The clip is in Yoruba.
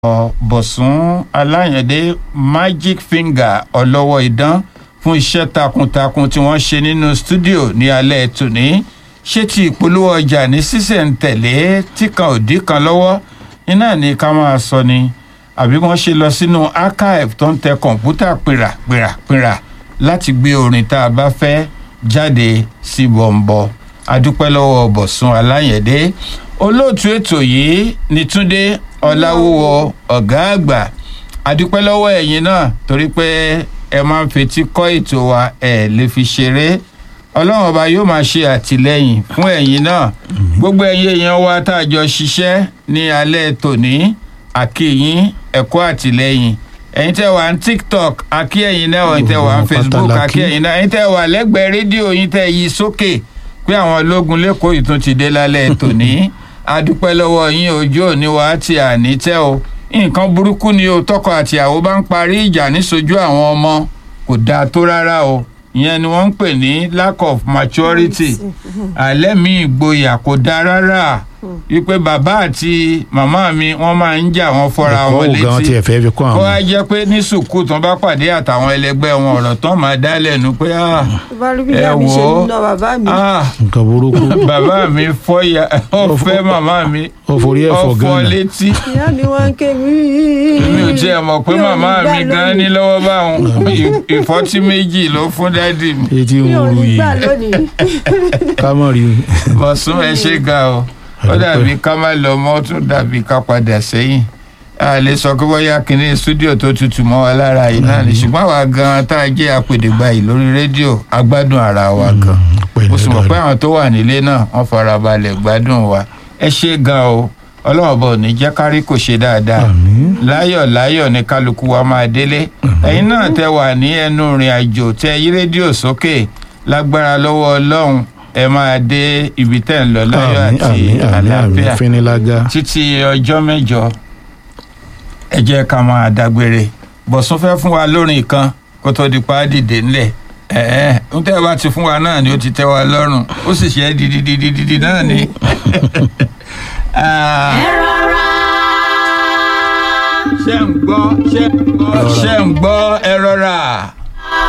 bọ̀sùn aláyẹ̀dé magic finger ọlọ́wọ́ idán fún iṣẹ́ takuntakun tí wọ́n ṣe nínú stúdíò ní alẹ́ tòní ṣé ti ìpolówó ọjà ní sísẹ̀ǹtẹ̀lé tí kan ò dí kan lọ́wọ́ iná ní ká máa sọ ni àbí wọ́n ṣe lọ sínú archive tó ń tẹ kọ̀ǹpútà pìrà pìrà pìrà láti gbé orin tá a bá fẹ́ jáde sí bọ̀m̀bọ̀ adúpẹ́ lọ́wọ́ bọ̀sùn aláyẹ̀dé olóòtú ètò yìí ní túndé ọláwúwo ọ̀gá àgbà adúpẹ́ lọ́wọ́ ẹ̀yin náà torí pé ẹ máa ń fetí kọ́ ètò wa ẹ̀ lè fi ṣeré ọlọ́run ọba yóò máa ṣe àtìlẹ́yìn fún ẹ̀yin náà gbogbo ẹ̀yin èèyàn wa tá a jọ ṣiṣẹ́ ní alẹ́ tòní àkíyín ẹ̀kọ́ àtìlẹ́yìn ẹ̀yin tẹ́ wà ní tiktok àkí ẹ̀yin náà ẹ̀yin tẹ́ wà ní facebook àkí ẹ̀yin náà ẹ̀yin tẹ́ wà lẹ́gbẹ̀ẹ́ rédíò yín tẹ́ yí sókè pé àwọn ológun lẹ́kọ̀ọ́ yìí tún ti dé lálẹ́ tòní adúpẹ́ lọ́wọ́ yín ojú òní wa ti àní tẹ́ o nǹkan burúkú ni o tọkọ àtìyàwó bá ń parí ìjà níṣojú àwọn ọmọ kò dáa tó rárá o ìyẹn ni wọ́n ń pè ní lack of maturity alẹ́ mi ìgboyà kò dáa rárá wípé bàbá àti màmá mi wọ́n máa ń jà wọ́n fọ́ra wọn létí kó wá jẹ́ pé ní sùkúù tán bá pàdé àtàwọn ẹlẹgbẹ́ wọn ọ̀rọ̀ tán máa dá lẹ́nu pé ẹ wò ó nǹkan burúkú bàbá mi fọ́ fẹ́ màmá mi ó forí ẹ̀fọ́ ọ̀fọ̀ gánà létí ìyá mi wá ń ké mi. mi ò tiẹ̀ mọ̀ pé màmá mi gan ní lọ́wọ́ báwọn ìfọ́tí méjì ló fún dádì mi etí ń mi ò wúru ní yìí gbà lónìí. ká mọ̀ rí bọ̀sùn ẹ ṣe ga o ó dàbí ká má lọ mọ́ ó tún dàbí ká padà sẹ́yìn a lè sọ pé bóyá kínní stúdíò tó tutù mọ́ wa lára yìí náà ni ṣùgbọ́n àwa gan tá a jẹ́ apèdègbà yìí lórí rédíò a gbádùn ara wa gan mo sì mọ̀ pé àwọn tó wà nílé náà wọ́n fara balẹ̀ gbádùn wa ẹ ṣe gan o ọlọ́run bọ̀ ní jẹ́ kárí kò ṣe dáadáa Àmín. láyọ̀ láyọ̀ ní kálukú wa máa délé ẹ̀yin náà tẹ wà ní ẹnu ìrìn àjò tẹ yí rédíò sókè lágbára lọ́wọ́ ọlọ́run ẹ máa dé ibi tẹ́ ń lọ láyọ̀ àmì àti àmì àmì àmì àlàáfíà fínilágá títí ọjọ́ mẹ́jọ ẹ jẹ́ ká máa dágbére bọ̀sùn fẹ́ fún wa lórin kan kó tó di pa á dìde ńlẹ̀ ẹ̀ẹ́ ń tẹ́ ẹ bá ti fún wa náà ni ó ti tẹ́ wa lọ́rùn ó sì ṣe é dididididi náà ni. Ah, ṣé ń gbọ́ ṣé ń gbọ́ ṣé ń gbọ́ ẹ rọra.